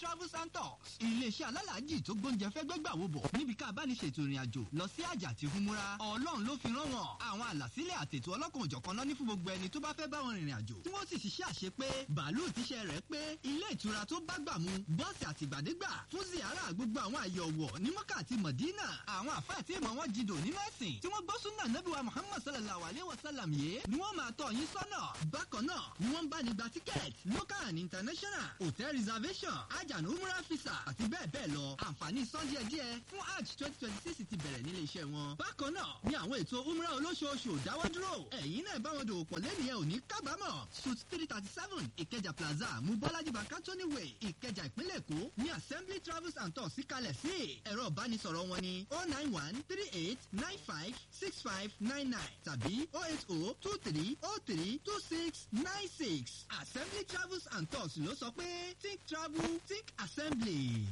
travels and tours iléeṣẹ́ alálàájì tó gbóúnjẹ fẹ́ gbẹ́gbà wo bọ̀ níbi ká bá ní ṣètò ìrìn àjò lọ sí àjà àti humura ọlọ́run ló fi rán wọn àwọn àlàsílẹ̀ àtètò ọlọ́kan òjọ̀kan náà ní fún gbogbo ẹni tó bá fẹ́ bá wọn rìnrìn àjò tí wọ́n sì ṣiṣẹ́ àṣepé bàálù tíṣẹ́ rẹ̀ pé ilé ìtura tó bá gbà mu bọ́ọ̀sì àtìgbàdégbà fún ziara gbogbo àwọn àyè ọ̀wọ̀ ní mọ́kà àti mọ̀dínà àwọn àfáà tí ìmọ̀ wọn jìdò nínú ẹ̀sìn tí wọ́n gbọ́ súnà nẹ́bíwá muhammad sallallahu alayhi wa sallam yé ni wọ́n máa tọ̀ yín sọ́nà bákan náà ni wọ́n ń bá ní gba tíkẹ́ẹ̀tì local and international hotel reservation hajj and umrah visa àti bẹ́ẹ̀ bẹ́ẹ̀ lọ àǹfààní san díẹ̀ díẹ̀ fún hajj twenty twenty six ti bẹ̀rẹ̀ nílé iṣẹ́ wọn. bákan náà ni àwọn ètò umrah olóṣooṣù ò dáwọ́ dúró ẹ̀yin náà bá wọn dòwò pọ̀ lẹ́nu yẹn ò ní kábàámọ̀ suit three thirty seven ìkẹjà plaza mubọ́lájí bankantoni way ìkẹjà ìpínlẹ̀ èkó ní assembly travels and tours síkalẹ̀ sí ẹ̀rọ ìbánisọ̀rọ̀ wọn ni oh nine one three eight nine five six five nine nine tàbí oh eight oh two three oh three two six nine six assembly travels and tours ló sọ pé think travel think assembly.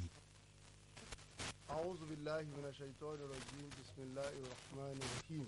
أعوذ بالله من الشيطان الرجيم بسم الله الرحمن الرحيم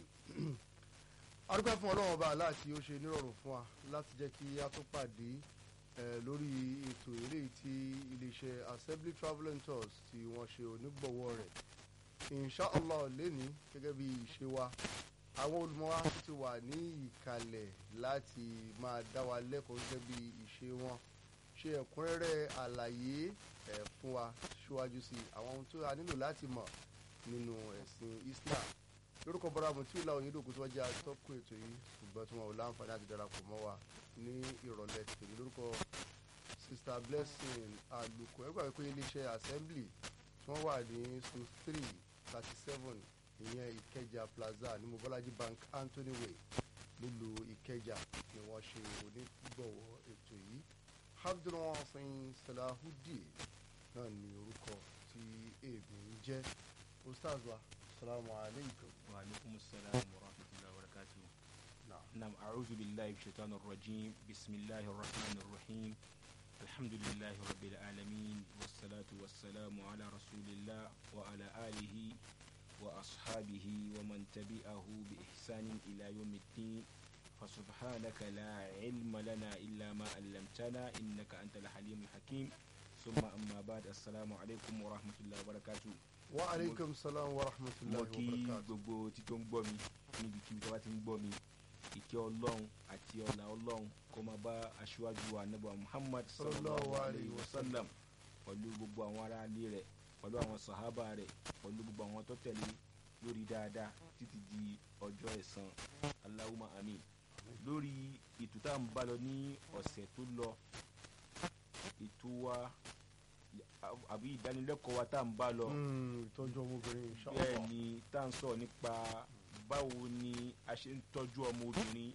arúgbó fún ọlọ́run ọba aláàtí ó ṣe nírọ̀rùn fún wa láti jẹ́ kí a tó pàdé lórí ètò eré tí iléeṣẹ́ assembly travel and tours tí wọ́n ṣe onígbọ̀wọ́ rẹ̀ inshallah lẹ́ni gẹ́gẹ́ bí ìṣe wa àwọn olùmọ̀wá ti wà ní ìkàlẹ̀ láti máa dá wa lẹ́kọ̀ọ́ gẹ́gẹ́ bí ìṣe wọn ṣe ẹ̀kúnrẹ́rẹ́ àlàyé ẹ̀ fún wa síwájú sí àwọn ohun tó a nílò láti mọ̀ nínú ẹ̀sìn Islam lórúkọ bọ́dà mùtíwìlà òyìnbó tó jẹ́ atọ́kùn ètò yìí ṣùgbọ́n tí wọn ò láǹfààní àti darapọ̀ mọ́ wa ní ìrọ̀lẹ́ tèmi lórúkọ Sister Blessing Àlùkò ẹgbẹ́ àgbẹ̀ pé iléeṣẹ́ assembly tí wọ́n wà ní su three thirty seven ìyẹn Ìkẹjà Plaza ní Mobolaji Bank Anthony Way nílùú Ìkẹjà ni wọ́n ṣe onígbọ̀wọ́ ètò yìí abdulwasin salahudeen náà ní orúkọ tí èmi ń jẹ́ ustaz wa salamu aleykum. wa aleykum salaam wa rahmatulah wa barakatuh. naam a'udhu billahi shaitan rajim bisimilahi rahman rahim alhamdulilahi rabbil alamin wasalaatu wasalaamu ala rasulillah wa ala alihi wa ashabihi wa man tabi'ahu bi ihsanin ila yawmiddin فسبحانك لا علم لنا إلا ما علمتنا إنك أنت الحليم الحكيم ثم أما بعد السلام عليكم ورحمة الله وبركاته wa aleykum salaam wa rahmatulahi mo wa kí barakatuh. gbogbo tí tó ń gbọ́ mi níbikíbi tó bá ti ń gbọ́ mi ìkẹ́ ọlọ́run àti ọ̀là ọlọ́run kó máa bá aṣíwájú wa anábọ̀ muhammad sallallahu alayhi wa sallam pẹ̀lú gbogbo àwọn ará ilé rẹ̀ pẹ̀lú àwọn sàhábà rẹ̀ pẹ̀lú gbogbo àwọn tó tẹ̀lé lórí dáadáa títí di ọjọ́ ẹ̀san allahumma amin lórí ètò tá à ń bá lọ ní ọ̀sẹ̀ tó lọ ètò wa àbí ìdánilẹ́kọ̀ọ́ wa tá à ń bá lọ Mm, ìtọ́jú ọmọbìnrin bẹ́ẹ̀ inshallah. ni tá à ń sọ̀rọ̀ nípa báwo ni a ṣe ń tọ́jú ọmọ obìnrin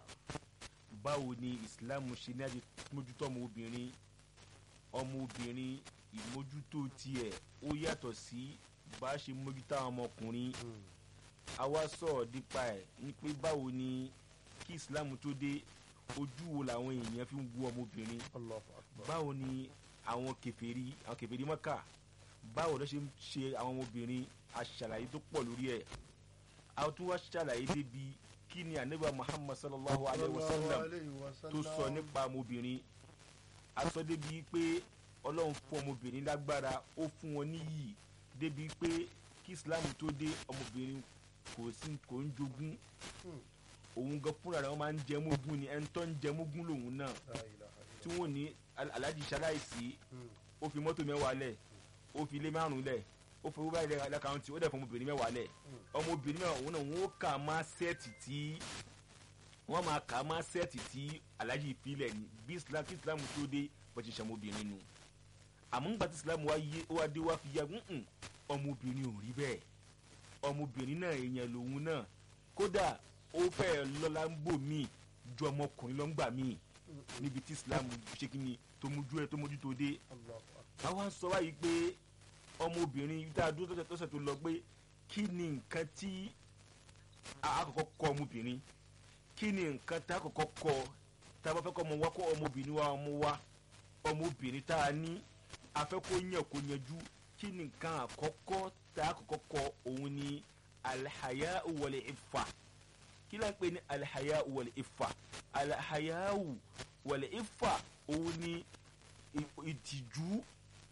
báwo ni Islam ṣe ní àti mójútó ọmọ obìnrin ọmọ obìnrin ìmójútó tiẹ̀ ó yàtọ̀ sí bá a ṣe mójútó àwọn ọmọkùnrin Mm, a wá sọ̀rọ̀ nípa ẹ̀ ní pé báwo ni kí Islam tó dé ojú wo làwọn èèyàn fi ń wo ọmọbìnrin Allahu akbar. báwo ni àwọn kèfèrí àwọn kèfèrí Mákà báwo ló ṣe ń ṣe àwọn ọmọbìnrin aṣàlàyé tó pọ̀ lórí ẹ̀ a tún wá ṣàlàyé débi kí ni ànábì Muhammad sallallahu alayhi wa sallam Sallallahu alayhi wa tó sallam. sọ nípa ọmọbìnrin a sọ débi pé ọlọ́run fún ọmọbìnrin lágbára ó fún wọn níyì débi pé kí Islam tó dé ọmọbìnrin kò sí kò ń jogún Hmm. òun gan fúnra rẹ̀ wọ́n máa ń jẹ mógún ni ẹni tó ń jẹ mógún lòun náà La ilaha tí illallah. wọ́n ní al- aláàjì ṣaláìsí Mm, ó fi mọ́tò mẹ́wàá lẹ̀ ó fi ilé márùn lẹ̀ ó fi owó báyìí lẹ̀ lákàntì ó dẹ̀ fún ọmọbìnrin mẹ́wàá lẹ̀ Mm. ọmọbìnrin mẹ́wàá òun náà wọ́n ó kà má sẹ́ẹ̀tì tí wọ́n máa kà má sẹ́ẹ̀tì tí aláàjì ìfilẹ̀ ní bí islam kí islam tó dé bó ti ṣe ọmọbìnrin nu àmọ́ nígbà tí islam wá yé ó wá dé wá fi ya nǹkan ọmọbìnrin ò rí bẹ́ẹ̀ ọmọbìnrin náà èèyàn lòun náà kódà ó fẹ́ẹ̀ lọ́lá ń bò míì ju ọmọkùnrin lọ́ngbà míì mm, níbi tí islam ṣe kí ni tó mójú ẹ tó mójú tó dé Allahu akbar. àwa ń sọ wáyé pé ọmọbìnrin tá a dúró tọ́sẹ̀ tọ́sẹ̀ tó lọ pé kí ni nǹkan tí a a kọ́kọ́ kọ́ ọmọbìnrin kí ni nǹkan tá a kọ́kọ́ kọ́ tá a bá fẹ́ kọ́ ọmọ wa kọ́ ọmọbìnrin wa ọmọ wa ọmọbìnrin tá a ní a fẹ́ kó yàn kó yanjú kí ni nǹkan àkọ́kọ́ tá a kọ́kọ́ kọ́ òun ni alihaya wal ifa kí ló ń pè ní alihaya wal ifa alihaya wal ifa òun ni ì- ìtìjú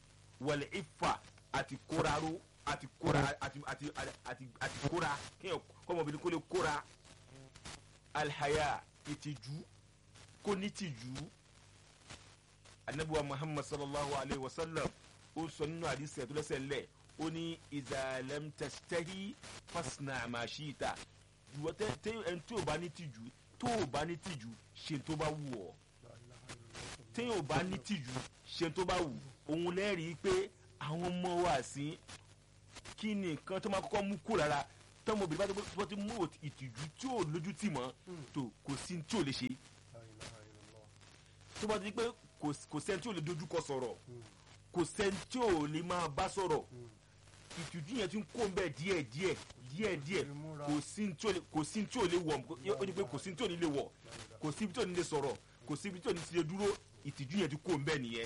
wọlé ifá àti kóraró àti kóra àti àti àti àti kóra kéèyàn kọ́mọbìnrin kó lè kóra alhaya ìtìjú kó ní tìjú anabiwa muhammad sallallahu alayhi wa sallam ó sọ nínú àdìsí ẹ̀ tó lẹ́sẹ̀ lẹ̀ ó ní ìzàlẹ̀m tẹ̀sítẹ́hì fásinà àmàṣíta ìwọ tẹ tẹ ẹni tí ò bá ní tìjú tó ò bá ní tìjú ṣe tó bá wù ọ́ téèyàn ò bá ní tìjú ṣe tó bá wù òun lẹ́rìí pé àwọn ọmọ wa sí kí ni nǹkan tó máa kọ́kọ́ mú kó lára tọmọbìnrin bá tó bá ti mú ìtìjú tí ò lójú tì mọ́ tó kò sí tí ò lè ṣe tó bá ti di pé kò sẹ́ni tí ò lè dojúkọ sọ̀rọ̀ kò sẹ́ni tí ò lè máa bá sọ̀rọ̀ ìtìjú yẹn ti ń kó bẹ́ẹ̀ díẹ̀ díẹ̀ díẹ̀ díẹ̀ kò sí tí ò lè wọ̀ ó ní pé kò sí tí ò ní lè wọ̀ kò sí tí ò ní lè sọ̀rọ̀ kò sí tí ò ní ti lè dúró ìtìjú yẹn ti kó bẹ́ẹ̀ nìyẹn.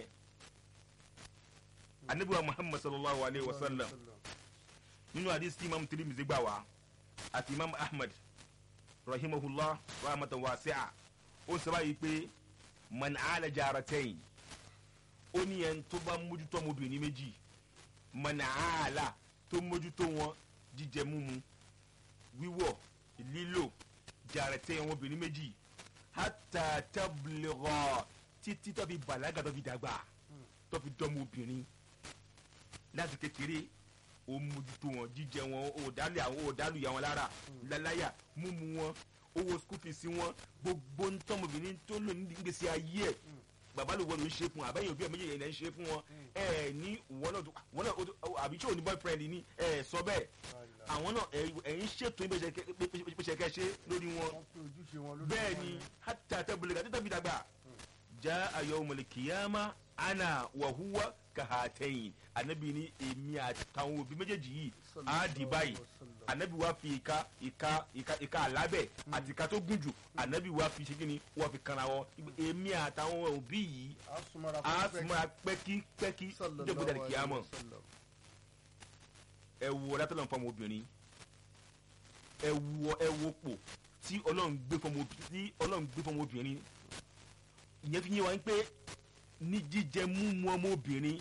anabiwa muhammad sallallahu alayhi wa sallam nínú àdìsí imam tirimizi gbà wá àti imam ahmed rahimahullah rahmatan wasi'a ó ń sábà yìí pé man ala jaratayn ó ní ẹni tó bá mójútó ọmọbìnrin méjì man ala tó mójútó wọn jíjẹ múmu wíwọ̀ lílò jaratayn ọmọbìnrin méjì hatta tabligha títí tó fi bàlágà tó fi dàgbà tó fi dọ́mọ obìnrin láti kékeré ó mójútó wọn jíjẹ wọn ó dálé àwọn ó dálù yà wọn lára láláyà múmu wọn owó school fees wọn gbogbo ntọ́mọbìnrin tó lò ní gbèsè ayé ẹ̀ bàbá ló wọ́n ló ń ṣe fún àbẹ́yìn òbí ẹ̀ méjèèjì ẹ̀ ń ṣe fún wọn ẹ̀ ní wọn náà wọn náà àbí tí ò ní boyfriend ní ẹ̀ sọ bẹ́ẹ̀ àwọn náà ẹ̀yin ṣètò ìbẹ̀ṣẹ̀ ṣe lórí wọn bẹ́ẹ̀ ni hátà tẹ́bùlẹ̀ gàdé tẹ́bi dàgbà já ayọ̀ mọ̀lẹ́kìyàmá ana wàhúwà kahatẹ́yìn anabi ni èmi àtàwọn òbí méjèèjì yìí á di báyìí anabi wa fi ìka ìka ìka ìka alábẹ àti ìka tó gùn jù anabi wa fi ṣégin wa fi kanra wọn èmi àtàwọn òbí yìí á súnmọ́ra pẹ́kí pẹ́kí níjọba ìdàrí kìámọ̀ ẹ wo látọ̀lọ́ fún ọmọ obìnrin ẹ wo ẹ wo pò tí ọlọ́run gbé fún ọmọ obìnrin ìyẹn fi yé wa pé ní jíjẹ múmu ọmọ obìnrin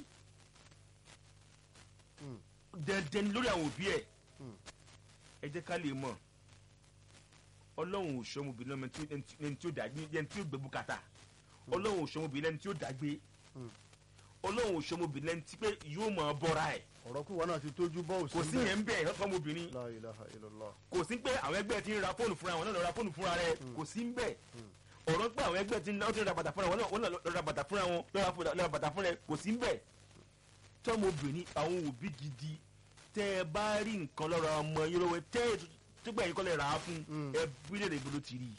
dandan lórí àwọn òbí ẹ ẹ jẹ́ ká lè mọ̀ ọlọ́run ò sọ ọmọbìnrin lọ́mọ ẹni tí ó dàgbé ẹni tí ó gbé bùkátà ọlọ́run ò sọ ọmọbìnrin ẹni tí ó dàgbé ọlọ́run ò sọ ọmọbìnrin ẹni tí pé yóò mọ̀ ọ́ bọ́ra ẹ̀. ọ̀rọ̀ kí wọn náà ti tójú bọ́ òsì kò sí yẹn ń bẹ̀ ẹ̀ lọ́sọ̀ ọmọbìnrin La ilaha illallah. kò sí pé àwọn ẹgbẹ́ ti ń ra fóònù fúnra wọn náà lọ ra fóònù fúnra rẹ̀ kò sí ń bẹ̀ ọ̀rọ̀ pé àwọn ẹgbẹ́ ti ń ra bàtà fúnra wọn náà lọ ra bàtà fúnra wọn lọ ra bàtà fúnra rẹ̀ kò sí ń bẹ̀ tọ́mọbìnrin àwọn òbí gidi tẹ́ ẹ bá rí nǹkan lọ́rọ̀ ọmọ yín lọ́wọ́ tẹ́ ẹ tó gbà yín kọ́ lè rà á fún ẹ bí lè rè gbolo ti rí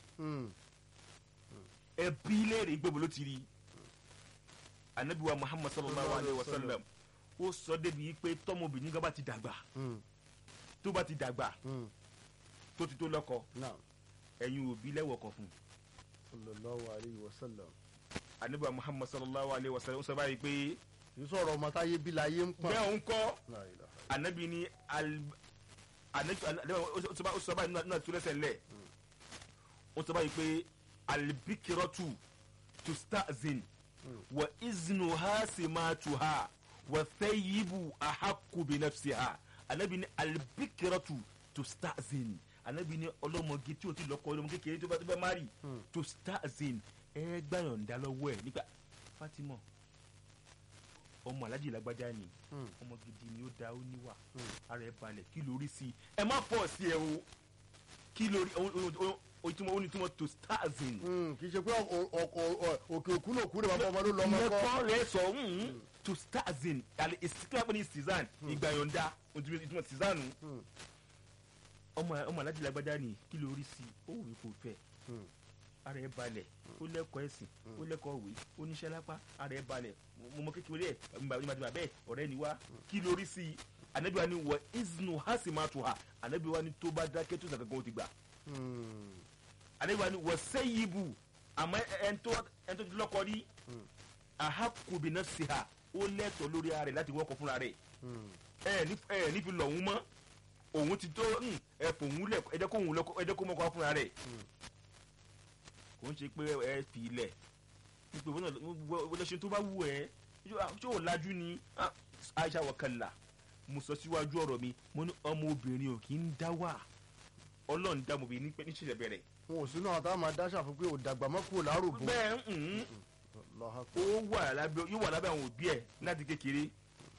ẹ bí lè rè gbolo ti rí anabiwa muhammad sallallahu alayhi wa sallam ó sọ débi pé tọ́mọbìnrin gan bá ti dàgbà tó bá ti dàgbà tó ti tó lọ́kọ ẹ̀yin òbí lẹ́wọ̀kọ̀ fún sallallahu alayhi wa sallam. anabiwa muhammad sallallahu alayhi wa sallam ó sọ báyìí pé yìí sọ̀rọ̀ ọmọ táyé bí láyé ń pọ̀. bẹ́ẹ̀ ń kọ́ La ilaha anabi ni al anabi ó sọ báyìí nínú àti lẹ́sẹ̀ lẹ̀ ó sọ báyìí pé albikiratu tustazin wa iznu ha simatuha wa thayyibu ahakku bi nafsiha anabi ni albikiratu tustazin anabi ni ọlọ́mọge tí o ti lọ́kọ ọlọ́mọ kékeré tó bá tó bá má rí tustazin ẹ gbàyànjá lọ́wọ́ ẹ̀ nígbà fatima ọmọ alájì lágbájá ni ọmọ gidi ni ó da ó níwà ara ẹ balẹ̀ kí lórí sí i ẹ má pọ̀ sí ẹ o kí lórí ojúmọ́ ó ní tí wọ́n to stars in. kì í ṣe pé òkè òkú náà kú rẹ̀ wọ́n fọ́ ọmọ ló lọ ọmọ kọ́. mẹ́kọ́ rẹ̀ sọ to stars in àlẹ́ ìsìnkú àpò ní cezanne ìgbà yọ̀ǹda ìtumọ̀ cezanne ọmọ ọmọ alájì lágbájá ni kí lórí sí i ó wù kó fẹ́ ara ẹ balẹ̀ ó lẹ́kọ̀ọ́ ẹ̀sìn ó lẹ́kọ̀ọ́ òwe ó níṣẹ́ lápá ara ẹ balẹ̀ mo mọ kékeré ẹ̀ nígbàdìbà bẹ́ẹ̀ ọ̀rẹ́ ni wá kí lórí sí i anabi wa ni wọ iznu hasi ma tu ha anabi wa ni tó bá dákẹ́ tó sàkàkọ́ ó ti gbà anabi wa ni wọ sẹ́yìbù àmọ́ ẹ̀ńtọ́ ẹ̀ńtọ́ ti lọ́kọ rí ahakubi náà sí ha ó lẹ́tọ̀ọ́ lórí ara rẹ̀ láti wọ́kọ̀ fúnra rẹ̀ ẹ̀ ní fi lọ̀ mọ́ òun ti tó ẹ̀ fòun lẹ̀ ẹ̀dẹ́ kó mọ́kọ́ fúnra rẹ̀ kò ń ṣe pé ẹ fi ilẹ̀ pípé wọn náà wọlé ṣe tó bá wù ẹ tí ò lajú ni aisha wakala mo sọ síwájú ọ̀rọ̀ mi mo ní ọmọ obìnrin ò kì í dá wà ọlọ́run dá ọmọbìnrin ní níṣẹ̀lẹ̀ bẹ̀rẹ̀. wọn ò sínú àwọn táwọn máa dáṣà fún pé ò dàgbà mọ́ kúrò láròbó. bẹ́ẹ̀ ń Allahu ó Akbar. wà lábẹ́ yóò wà lábẹ́ àwọn òbí ẹ̀ láti kékeré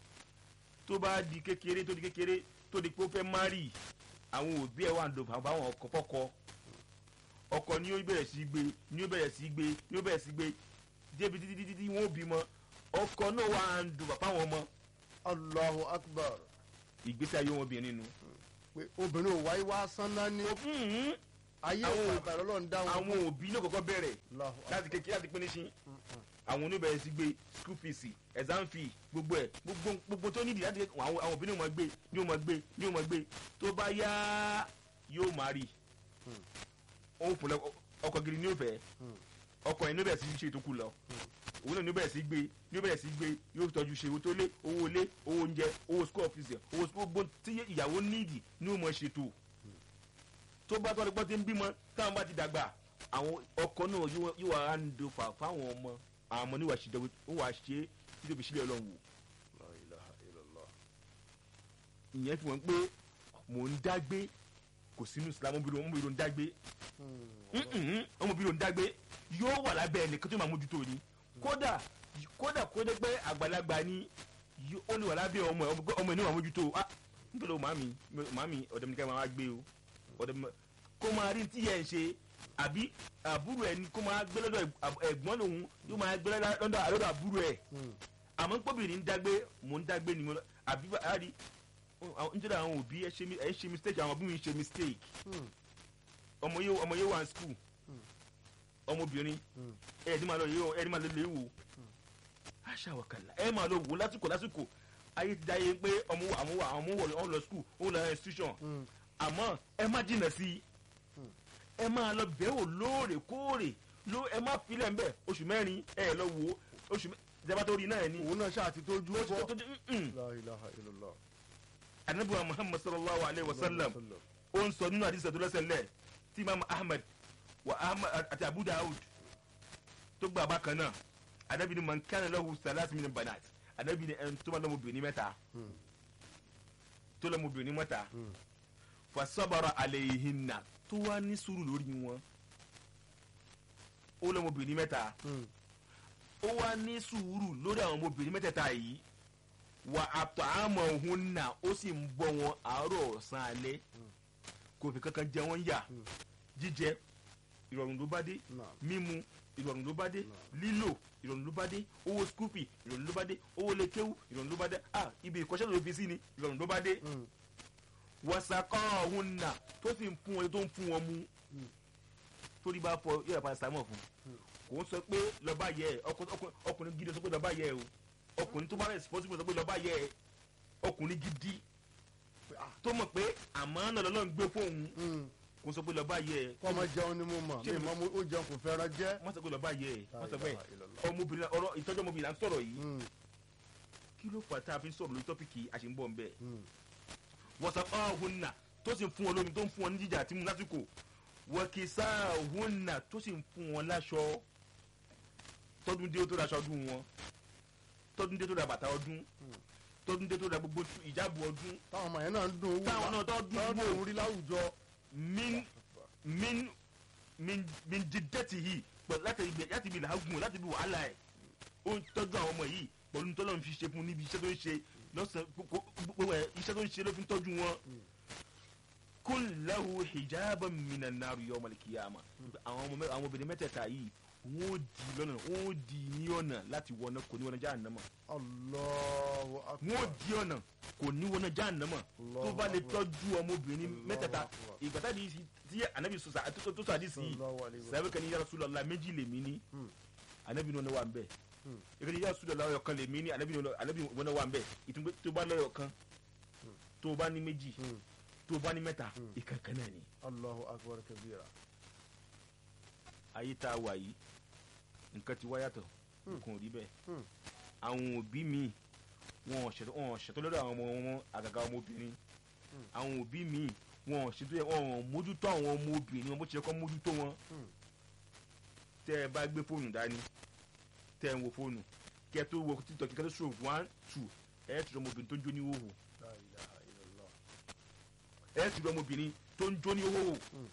tó bá di kékeré tó di kékeré tó di pé ó fẹ́ márì àwọn òbí ẹ̀ wà ń do bàbá àwọn ọkọ fọ́kọ ọkọ ni ó bẹ̀rẹ̀ sí gbé ni ó bẹ̀rẹ̀ sí gbé ni ó bẹ̀rẹ̀ sí gbé débi títí títí tí wọ́n ó bímọ ọkọ náà wà ń do bàbá àwọn ọmọ Allahu Akbar. ìgbésí ayé wọn obìnrin nu. pé obìnrin ò wáyé wá sánná ní Mhm. ayé Àwọn- ìpàgbà lọ́lọ́run dá wọn. àwọn òbí náà kọ́kọ́ bẹ̀rẹ̀ Allahu láti Akbar. kékeré láti pín ní sí àwọn oníbẹ̀rẹ̀ sí gbé school fees exam fee gbogbo ẹ̀ gbogbo gbogbo tó nídìí láti àwọn àwọn òbí ní o máa gbé ní o máa gbé ní o máa gbé tó bá yá yóò máa rí òun fún ọkọ̀ gidi ní o fẹ́ ọkọ̀ yẹn ní o bẹ̀rẹ̀ sí ṣe tó kù lọ òun náà ní o bẹ̀rẹ̀ sí gbé ní o bẹ̀rẹ̀ sí gbé yóò tọ́jú ṣe owó tó lé owó ilé owó oúnjẹ owó school fees owó gbogbo tí ìyàwó nídìí ní o máa ṣètò tó bá tọ́ ọdún tí ń bímọ táwọn bá ti dàgbà àwọn ọkọ náà yóò yóò wá ń do fà fáwọn ọmọ àwọn ọmọ níwà ṣe dọ̀wọ́ ó wà ṣe é títí òbí sílẹ̀ ọlọ́run wò La ilaha illallah. ìyẹn fi wọ́n pé mò ń dágbé kò sínú islam ọmọbìnrin ọmọbìnrin ń dágbé Mm-mm, ọmọbìnrin ń dágbé yóò wà lábẹ́ ẹnìkan tó máa mójútó ni kódà kódà kó dé pé àgbàlagbà ni yó- ó lè wà lábẹ́ ọmọ ẹ̀ ọmọ ẹ̀ ní wà mójútó ah nítorí o màmí màmí ọ̀dọ̀ mi ní ká máa gbé o ọ̀dọ̀ mi kó máa rí tí yẹn ń ṣe àbí àbúrò ẹ̀ ni kó máa gbé lọ́dọ̀ ẹ̀g- ẹ̀gbọ́n lòun yóò máa gbé lọ́dọ̀ lọ́dọ̀ àbúrò ẹ̀ àmọ́ pọ́bìnrin ń dágbé mò ń dágbé ni mo lọ àbí bá- àrí nítorí àwọn òbí ẹ ṣe mi- ẹ ṣe mistake àwọn òbí mi ṣe mistake ọmọ yóò ọmọ yóò wà ní school ọmọbìnrin ẹ ẹni máa lọ yẹ ẹni máa lọ lè wò àṣà wàkàlà ẹ máa lọ wò lásìkò lásìkò ayé ti dáyé pé ọmọ wà àwọn wà àwọn ọmọ wọ ọ lọ school ó lọ institution àmọ́ ẹ má jìnnà sí i ẹ máa lọ bẹ̀ wò lóòrèkóòrè ló ẹ má filẹ̀ ń bẹ̀ oṣù mẹ́rin ẹ lọ wò ó oṣù mẹ́rin ìjọba tó rí náà ẹ ní. òun náà ṣáà ti tójú ó ti tó bọ́. tó di mm-mm. La ilaha illallah. anabiwa muhammad sallallahu alayhi wa sallam ó ń sọ nínú àdìsí tó lẹ́sẹ̀ lẹ̀ tí imam ahmed wa ahmed àti abu dawud tó gba àbá kan náà anabi ni man kana lahu salas min banat anabi ni ẹn tó ma lọ́mọ obìnrin mẹ́ta tó lọ́mọ obìnrin mẹ́ta fa sabara alayhinna tó wá ní sùúrù lórí wọn ó lọ́mọ obìnrin mẹ́ta ó wá ní sùúrù lórí àwọn ọmọbìnrin mẹ́tẹ̀ẹ̀ta yìí wà àtọ̀ àmọ̀ òhun nà ó sì ń bọ́ wọn àárọ̀ ọ̀sán alẹ́ kò fi kankan jẹ wọ́n yà jíjẹ ìrọ̀rùn ló bá dé Naam. mímu ìrọ̀rùn ló bá dé Naam. lílò ìrọ̀rùn ló bá dé owó skúpì ìrọ̀rùn ló bá dé owó lékéwù ìrọ̀rùn ló bá dé ah ibi ìkọ́ṣẹ́ ló fi sí ni ìrọ̀rùn ló bá dé wọ́sàkọ́ ọ̀hún nà tó sì ń fún wọn tó ń fún wọn mú torí bá fọ yóò yàrá sàmọ̀ fún kò ń sọ pé lọ́ba yẹ ẹ ọkùn- ọkùn- ọkùnrin gidi sọ pé lọ́ba yẹ ẹ o ọkùnrin tó bá responsible sọ pé lọ́ba yẹ ẹ ọkùnrin gidi tó mọ̀ pé àmọ́ náà lọ́nà ń gbé fóun kò sọ pé lọ́ba yẹ ẹ kọ́mọ jẹun ni mo mọ̀ Ṣé mi mi- mọ́ mo- ó jẹun kò fẹ́ràn jẹ́. wọ́n sọ pé lọ́ba yẹ ẹ wọ́n sọ La pé ilaha illallah. ọmọbìnrin ọ̀rọ̀ ìtọ́jú ọmọbìnrin là ń sọ̀rọ̀ yìí Mm, kí ló fà tá a fi ń sọ̀rọ̀ lórí tọ́pìkì àṣìǹbọ̀ ń bẹ̀ mm. wọ́sàkọ́ ọ̀hún nà tó sì ń fún wọn lómi tó ń fún wọn ní jíjà àti mú lásìkò wọ́kìsá ọ̀hún nà tó sì ń fún wọn láṣọ tọdún dé tó ra aṣọ ọdún wọn tọdún dé tó ra bàtà ọdún tọdún dé tó ra gbogbo ìjábọ̀ ọdún táwọn ọmọ yẹn náà ń dùn owó táwọn náà tó dún tọ́dún wò òun rí láwùjọ. min min min min jíjẹ́tì yìí pẹ̀lú láti ibi láti ibi làágùn láti ibi wàhálà ẹ̀ ó ń tọ́jú àwọn ọmọ yìí pẹ̀lú tọ́lọ́ ń fi ṣe fún níbi iṣẹ́ tó ń ṣe lọ́sàn gbogbo ẹ̀ iṣẹ́ tó ń ṣe ló fi ń tọ́jú wọn. kul lahu hijaban minan nar yawm al-qiyamah àwọn ọmọ mẹ- àwọn obìnrin mẹ́tẹ̀ẹ̀ta yìí wọ́n ó di lọ́nà wọ́n ó di ní ọ̀nà láti wọná kò ní wọná jahannama Allahu akbar. wọ́n ó di ọ̀nà kò ní wọná jahannama tó bá lè tọ́jú ọmọbìnrin Allahu mẹ́tẹ̀ẹ̀ta akbar. ìgbà tá di tí anabi sọsà tó tó sọ àdìsí yìí Sallallahu alaihi wa sàbẹ̀ kan ní ya Rasulullah méjì lèmi ní Hmm. anabi ní wọn wà ń bẹ̀ Hmm. ìgbà ní ya Rasulullah ọyọ kan lèmi ní anabi ní wọn wà ń bẹ̀ ìtúgbẹ́ tó bá lọ́yọ̀ kan tó bá ní méjì Mm. tó bá ní mẹ́ta Hmm. ìkankan náà ni Allahu akbar kabira. ayé tá a wà yìí nǹkan ti wá yàtọ̀ Hmm. nǹkan ò rí bẹ́ẹ̀ Hmm. àwọn òbí mi wọn ò ṣètò wọn ò ṣètò lọ́dọ̀ àwọn ọmọ wọn àgàgà ọmọbìnrin àwọn òbí mi wọn ò ṣètò wọn ò mójútó àwọn ọmọbìnrin wọn bó ṣe kọ́ mójútó wọn Hmm. tẹ́ ẹ bá gbé fóònù dání tẹ́ ẹ ń wo fóònù kẹ́ ẹ tó wo títọ́ kí kẹ́ tó ṣòwò one two ẹ ti rí ọmọbìnrin tó ń jó ní hóhò La ilaha illallah. ẹ ti rí ọmọbìnrin tó ń jó ní hóhò Mm.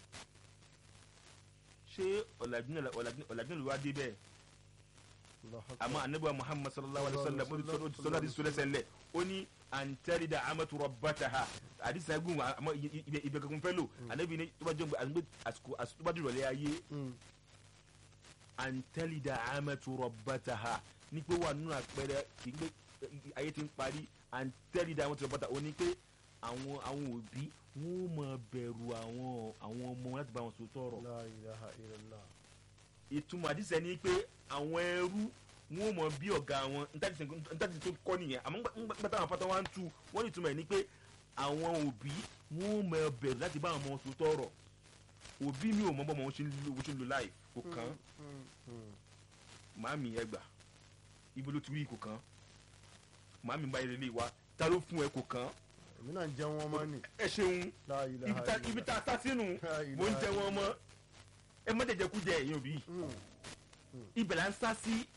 ṣé ọ̀làjú náà ọ̀làjú- ọ̀làjú náà ló wá dé bẹ́ẹ̀ Allahu akbar. àmọ́ anabi wa muhammad sallallahu alaihi wa sallam ó ti sọ- ó ti sọ láti sọ lẹ́sẹ̀ ńlẹ̀ ó ní àǹtẹ̀rìdà amatu rabbataha àdìsí agun àmọ́ ibẹ̀ ibẹ̀ kankan fẹ́ lò anabi ní tó bá jẹ́ àgbẹ̀ àsìkò àsìkò tó bá dìrọ̀lẹ́ ayé Mm. àǹtẹ̀rìdà amatu rabbataha ní pé wà nínú àpẹẹrẹ kì í gbé ayé ti ń parí àǹtẹ̀rìdà amatu rabbataha ó ní pé àwọn àwọn òbí wọn ò mọ bẹ̀rù àwọn àwọn ọmọ wọn láti bá wọn sọ tọrọ La ilaha illallah. ìtumọ̀ àdìsẹ́ ni pé àwọn ẹrú wọn ò mọ bí ọ̀gá wọn ntàdí tó kọ́ nìyẹn àmọ́ nígbà táwọn afátá wa ń tu wọ́n ní ìtumọ̀ ẹ̀ ni pé àwọn òbí wọn ò mọ bẹ̀rù láti bá àwọn ọmọ wọn tọrọ òbí mi ò mọ bọ́mọ wọn ṣe ń lo wọn ṣe ń lo láì kò kàn Mm. Mm. màámi ẹ gbà ibo ló ti rí kò kàn màámi bá yẹlẹ lé wa ta ló fún ẹ kò kàn èmi náà ń jẹun ọmọ nì. ẹ ṣeun La ibi ilaha tá ibi tá a sá sínú La ilaha mò ń jẹ wọn mọ ẹ má jẹjẹ kú jẹ ẹ̀yin òbí Mm. ibẹ̀ la ń sá sí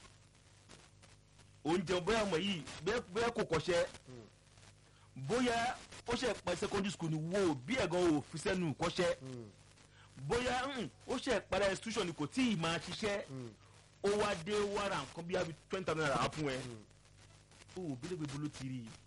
oúnjẹ bóyá ọmọ yìí bóyá- bóyá kò kọ́ṣẹ́ bóyá ó ṣe pa secondary school ni wo bí ẹ̀gàn ò fi sẹ́nu kọ́ṣẹ́ Mm. bóyá mm, ó ṣe para institution ni kò tí ì máa ṣiṣẹ́ Mm. ó wá dé wàrà nǹkan bí i twenty thousand naira á fún ẹ Mm. ó ò bílẹ̀ gbogbo ló ti rí i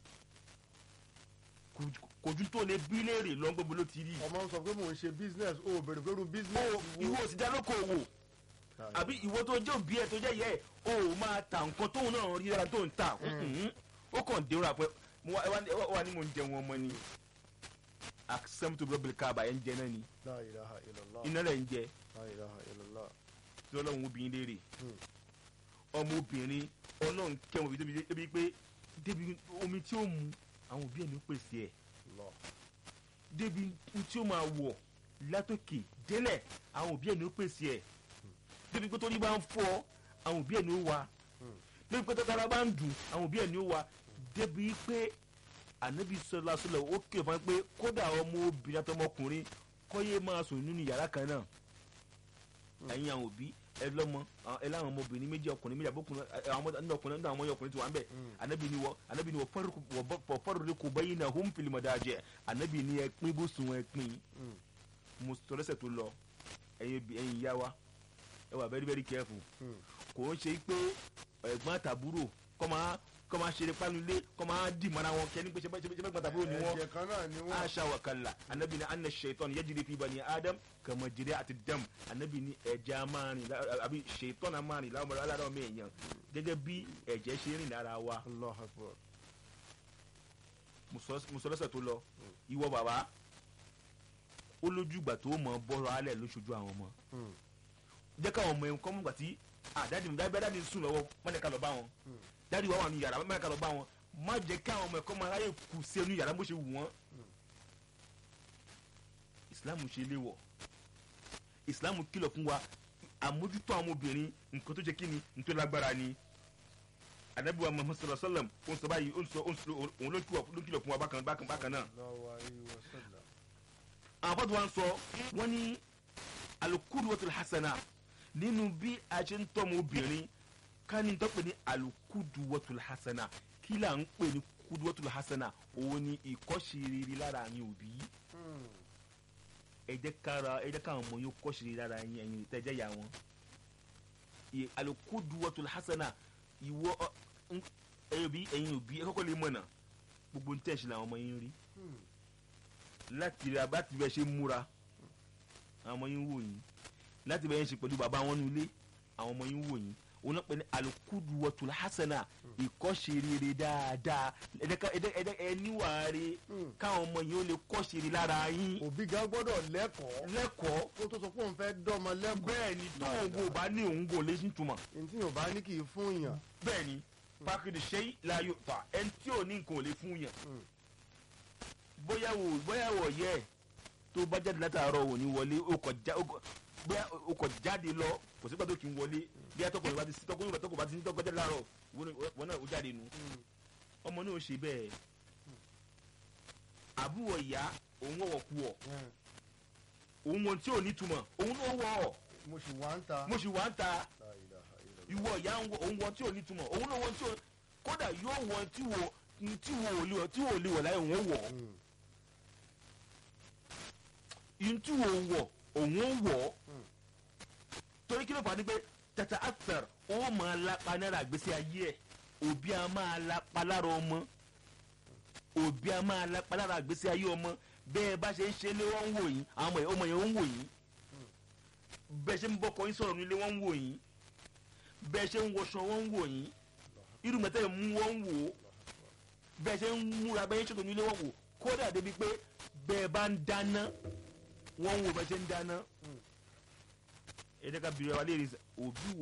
Kò- kò ju tó lè bí léèrè lọ́n gbogbo ló ti rí i ọmọ ń sọ pé mò ń ṣe business o ò bèrè pé irú business ó ìwọ ò sì dá lókoòwò àbí ìwọ tó jẹ́ òbí ẹ̀ tó jẹ́ yẹ ẹ̀ o ò máa ta nǹkan tóun náà rí dára tó ń ta Mhm. ó kàn dé ra pé mo wá- wá- wá wá ní mo ń jẹun ọmọ ni àṣẹm tó bẹ̀rẹ̀ káàbà ẹ̀ ń jẹ náà ni La ilaha illallah. iná rẹ̀ ń jẹ La ilaha illallah. tí ọlọ́run obìnrin léèrè Mm. ọmọ obìnrin ọlọ́run kẹ́wọn òbí débi débi pé débi omi tí ó mu àwọn òbí ẹ̀ ní ó pèsè ẹ̀ Allah. débi tí ó máa wọ̀ látòkè délẹ̀ àwọn òbí ẹ̀ ní ó pèsè ẹ̀ débi pé torí bá ń fọ́ àwọn òbí ẹ̀ ní ó wà Mm. débi pé tọ́tara bá ń dùn àwọn òbí ẹ̀ ní ó wà débi pé ànábi sọlá sọlá ó kìlọ̀ fún wa pé kódà ọmọ obìnrin àtọmọkùnrin kọ́yé máa sùn nínú yàrá kan náà ẹ̀yin àwọn òbí ẹ lọ́mọ àwọn- ẹ láwọn ọmọbìnrin méjì ọkùnrin méjì àbókùnrin àwọn ọmọdé nínú ọkùnrin nínú àwọn ọmọ ọkùnrin tí wà ń bẹ̀ Mm. anabi ni wọ anabi ni wọ fọfọrọri kò bẹyìn náà home film ọdájẹ anabi ni ẹ pín bó sun ẹ pín Mm. mo sọ lẹsẹ tó lọ ẹyin bi- ẹyin ìyá wa ẹ wà very very careful Mm. kò ń ṣe pé ẹ̀gbọ́n àtàbúrò kọ́ máa kọ́ máa ṣeré pánulé kọ́ máa dì mọ́ra wọn kẹ́ni pé ṣe bẹ́ẹ̀ ṣe bẹ́ẹ̀ àtàbúrò ni wọ́n ẹ̀jẹ̀ kan náà ni wọ́n. aṣa wa kalla anabi ni anna shaitan yajiri fi bani adam kama jiri ati dam anabi ni ẹ̀jẹ̀ amarin àbí shaitan amarin láwọn alára ọmọ èèyàn gẹ́gẹ́ bí ẹ̀jẹ̀ ṣe rìn lára wa Allah akbar. musolọsẹ tó lọ ìwọ bàbá ó lójú ìgbà tó mọ bọ́rọ̀ alẹ̀ lóṣojú àwọn ọmọ Mm. jẹ́ káwọn ọmọ yẹn kọ́ mú gbà tí àdáàdì mi dábẹ́ dáàdì ń sùn lọ́wọ́ má jẹ́ ká lọ bá wọn Mm. dáàdì wà wà ní yàrá má jẹ́ ká lọ bá wọn má jẹ́ káwọn ọmọ ẹ̀kọ́ máa ráyè kù sí ẹnu yàrá bó ṣe wù wọ́n. ìsìláàmù ṣe léwọ̀ ìsìláàmù kìlọ̀ fún wa àmójútó àwọn obìnrin nǹkan tó ṣe kí ni nǹkan tó lágbára ni anabi wa muhammad sallallahu alaihi wa sallam ó ń sọ báyìí ó ń sọ ó ń sọ òun ló kìlọ̀ fún wa bákan bákan bákan náà Allahu alayhi wa sallam. àwọn afọ́dù wa ń sọ wọ́n ní alukuduwatul hasana nínú bí a ṣe ń tọ́mọ obìnrin ká ní tó pè ní alukuduwatul hasana kí là ń pè ní kuduwatul hasana òun ni ìkọ́ṣe lára àyìn òbí Mm. ẹ jẹ́ kára ẹ jẹ́ káwọn ọmọ yóò kọ́ṣe lára àyìn ẹ̀yìn tẹ́jẹ́ yà wọ́n Ì- alukuduwatul hasana ìwọ ọ- ń- ẹ̀yin òbí ẹ̀yin òbí ẹ kọ́kọ́ lè mọ̀nà gbogbo ní tẹ̀sí làwọn ọmọ yín rí Mm. láti rà láti bẹ ṣe múra àwọn ọmọ yín wò yín láti bẹ yẹn ṣe pẹ̀lú bàbá wọn nílé àwọn ọmọ yín wò yín òun náà pè ní alukudu wọtul hasana ìkọ́ṣe rere dáadáa ẹ̀dẹ́ ẹniwàre Mm. káwọn ọmọ yín ó lè kọ́ṣe rere lára yín òbí gan gbọ́dọ̀ lẹ́kọ̀ọ́ lẹ́kọ̀ọ́ kó tó sọ pé òun fẹ́ dọ́mọ lẹ́kọ̀ọ́. bẹ́ẹ̀ ni tó òun kò bá ní òun kò lè ṣì túmọ̀ ní tí yóò bá ní kì í fún yàn. bẹ́ẹ̀ ni pákìdì ṣe láyò fà ẹni tí ò ní nǹkan ò lè fún yàn Mm. bóyá wò bóyá wò yẹ ẹ tó bá jáde látàárọ̀ ò ní wọlé ó kọ̀ já ó kọ̀ bóyá ó kọ̀ jáde lọ kò sí pàtó kì í wọlé bí atọ́kọ̀ ìbá ti sí tọ́kọ̀ ìbá tọ́kọ̀ bá ti sí tọ́kọ̀ jáde láàárọ̀ wọn náà ó jáde nu Mm. ọmọ náà ó ṣe bẹ́ẹ̀ àbúrò ìyá òun wọ̀wọ̀ kú ọ̀ Mm. òun wọn tí ò ní túmọ̀ òun náà wọ̀ ọ̀ mo sì wá ń ta. mo sì wá ń ta La ilaha illallah. ìwọ ìyá ń wọ òun wọn tí ò ní túmọ̀ òun náà wọn tí ò kódà yóò wọn tí wò tí wò ó lè wọ̀ tí wò ó lè wọ̀ láyé òun ó wọ̀ Mm. ihun tí wò ó wọ̀ òun ó wọ̀ Mm. torí kí ló fà á ni pé tata after ó máa lápá náírà àgbésí ayé ẹ̀ òbí a máa lápá lára ọmọ òbí a máa lápá lára àgbésí ayé ọmọ bẹ́ẹ̀ bá ṣe ń ṣe lé wọ́n ń wò yín àwọn ọmọ yẹn ọmọ yẹn ń wò yín bẹ́ẹ̀ ṣe ń bọ́kọ yín sọ̀rọ̀ nílé wọ́n ń wò yín bẹ́ẹ̀ ṣe ń wọṣọ wọ́n ń wò yín irú mẹ́tẹ́ yẹn mú wọ́n ń wò ó bẹ́ẹ̀ ṣe ń múra bẹ́ẹ̀ ṣètò nílé wọ́n wò kódà débi pé bẹ́ẹ̀ bá ń dáná wọ́n ń wò bẹ́ẹ̀ ṣe ń dáná ẹ̀ẹ́dẹ́ka bìrẹ̀ wa léèrè òbí